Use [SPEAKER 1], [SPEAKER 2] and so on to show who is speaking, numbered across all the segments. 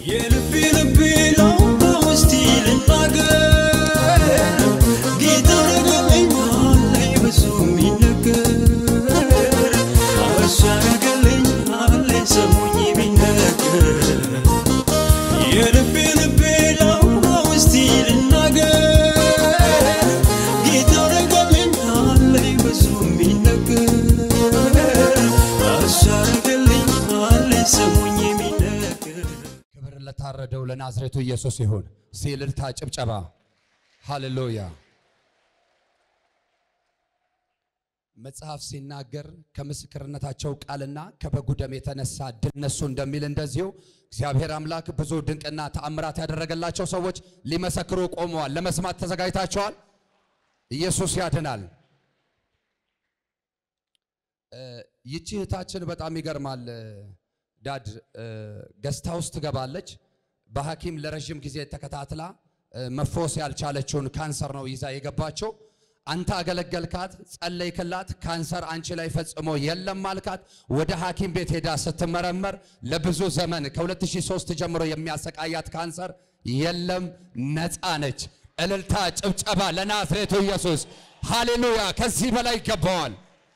[SPEAKER 1] የልቤ ልቤ ነው በውስጤ ልናገር ጌታ አረገልኛል ላይ ብዙ የሚነገር እሱ ያረገልኛል ላይ ሰሙኝ የሚነገር የልቤ ልቤ ነው በውስጤ ልናገር ጌታ አረገልኛል ላይ ብዙ የሚነገር እሱ ያረገልኛል ላይ ሰሙኝ የሚነገር
[SPEAKER 2] ክብር ለታረደው ለናዝሬቱ ኢየሱስ ይሁን። ሲልልታ ጭብጨባ፣ ሃሌሉያ። መጽሐፍ ሲናገር ከምስክርነታቸው ቃልና ከበጉ ደም የተነሳ ድል ነሱ እንደሚል እንደዚሁ እግዚአብሔር አምላክ ብዙ ድንቅና ተአምራት ያደረገላቸው ሰዎች ሊመሰክሩ ቆመዋል። ለመስማት ተዘጋጅታቸዋል። ኢየሱስ ያድናል። ይቺ እህታችን በጣም ይገርማል። ዳድ ገስታ ውስጥ ትገባለች። በሐኪም ለረዥም ጊዜ ተከታትላ እ፣ መፎስ ያልቻለችውን ካንሰር ነው ይዛ የገባቸው። አንተ አገለገልካት፣ ጸለይክላት፣ ካንሰር አንቺ ላይ ፈጽሞ የለም አልካት። ወደ ሐኪም ቤት ሄዳ ስትመረመር ለብዙ ዘመን ከ2003 ጀምሮ የሚያሰቃያት ካንሰር የለም፣ ነፃ ነች። እልልታ፣ ጭብጨባ ለናዝሬቱ ኢየሱስ ሃሌሉያ። ከዚህ በላይ ይገባዋል።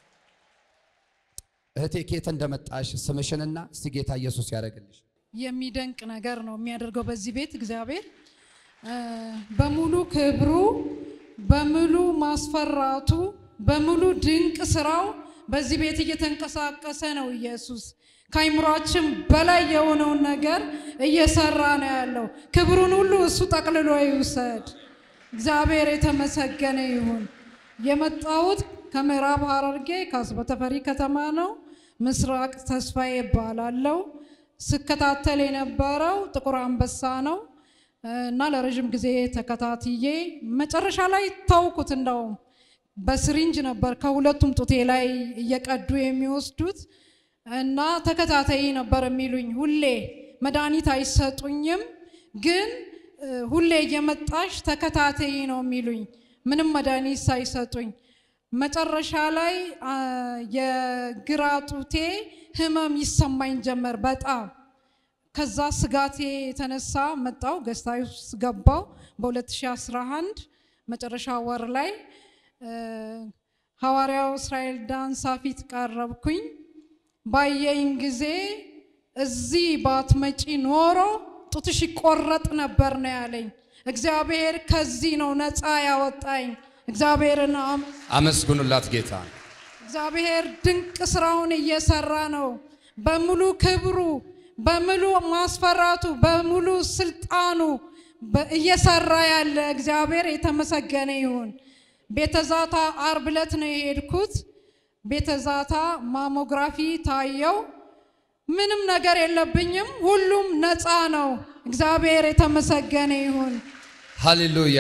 [SPEAKER 2] እህቴ ኬት እንደመጣሽ ስምሽንና እስቲ ጌታ ኢየሱስ ያደርግልሽ።
[SPEAKER 3] የሚደንቅ ነገር ነው የሚያደርገው በዚህ ቤት እግዚአብሔር እ፣ በሙሉ ክብሩ በሙሉ ማስፈራቱ በሙሉ ድንቅ ስራው በዚህ ቤት እየተንቀሳቀሰ ነው ኢየሱስ ከአይምሯችን በላይ የሆነውን ነገር እየሰራ ነው ያለው ክብሩን ሁሉ እሱ ጠቅልሎ ይውሰድ እግዚአብሔር የተመሰገነ ይሁን የመጣሁት ከምዕራብ ሐረርጌ ከአስበተፈሪ ከተማ ነው ምስራቅ ተስፋዬ ይባላለው ስከታተል የነበረው ጥቁር አንበሳ ነው እና ለረዥም ጊዜ ተከታትዬ መጨረሻ ላይ ታውኩት። እንደውም በስሪንጅ ነበር ከሁለቱም ጡቴ ላይ እየቀዱ የሚወስዱት እና ተከታታይ ነበር የሚሉኝ። ሁሌ መድኃኒት አይሰጡኝም፣ ግን እ፣ ሁሌ እየመጣሽ ተከታታይ ነው የሚሉኝ ምንም መድኃኒት ሳይሰጡኝ። መጨረሻ ላይ አ፣ የግራ ጡቴ ህመም ይሰማኝ ጀመር በጣም ከዛ ስጋቴ የተነሳ መጣው ገስታ ውስጥ ገባው በ2011 መጨረሻ ወር ላይ እ፣ ሐዋርያው እስራኤል ዳንሳ ፊት ቀረብኩኝ። ባየኝ ጊዜ እዚህ ባትመጪ ኖሮ ጡትሽ ይቆረጥ ነበር ነው ያለኝ። እግዚአብሔር ከዚህ ነው ነፃ ያወጣኝ። እግዚአብሔርን አም-
[SPEAKER 2] አመስግኑላት ጌታ።
[SPEAKER 3] እግዚአብሔር ድንቅ ስራውን እየሰራ ነው። በሙሉ ክብሩ፣ በሙሉ ማስፈራቱ፣ በሙሉ ስልጣኑ በ- እየሰራ ያለ እግዚአብሔር የተመሰገነ ይሁን። ቤተዛታ አርብ ዕለት ነው የሄድኩት። ቤተዛታ ማሞግራፊ ታየው። ምንም ነገር የለብኝም። ሁሉም ነፃ ነው። እግዚአብሔር የተመሰገነ ይሁን።
[SPEAKER 2] ሃሌሉያ።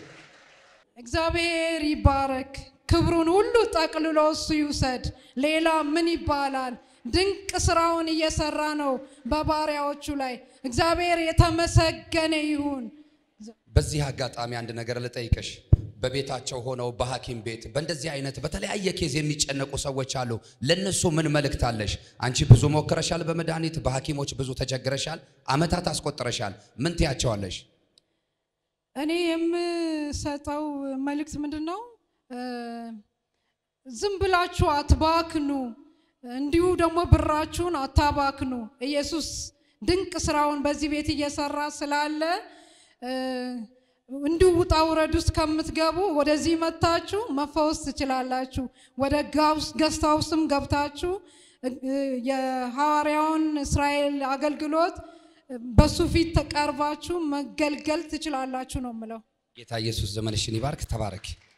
[SPEAKER 3] እግዚአብሔር ይባረክ። ክብሩን ሁሉ ጠቅልሎ እሱ ይውሰድ። ሌላ ምን ይባላል? ድንቅ ስራውን እየሰራ ነው በባሪያዎቹ ላይ። እግዚአብሔር የተመሰገነ ይሁን።
[SPEAKER 2] በዚህ አጋጣሚ አንድ ነገር ልጠይቅሽ። በቤታቸው ሆነው በሐኪም ቤት በእንደዚህ አይነት በተለያየ ኬዝ የሚጨነቁ ሰዎች አሉ። ለነሱ ምን መልእክት አለሽ? አንቺ ብዙ ሞክረሻል፣ በመድኃኒት በሐኪሞች ብዙ ተቸግረሻል፣ አመታት አስቆጥረሻል። ምን ትያቸዋለሽ?
[SPEAKER 3] እኔ የምሰጠው መልእክት ምንድን ነው? እ፣ ዝም ብላችሁ አትባክኑ፣ እንዲሁ ደግሞ ብራችሁን አታባክኑ። ኢየሱስ ድንቅ ስራውን በዚህ ቤት እየሰራ ስላለ እ፣ እንዲሁ ውጣ ውረድ ውስጥ ከምትገቡ ወደዚህ መታችሁ መፈወስ ትችላላችሁ። ወደ ጋውስ- ገስት ሃውስም ገብታችሁ እ፣ የሐዋርያውን እስራኤል አገልግሎት በሱ ፊት ተቀርባችሁ መገልገል ትችላላችሁ ነው የምለው።
[SPEAKER 2] ጌታ ኢየሱስ ዘመንሽን ይባርክ። ተባረኪ።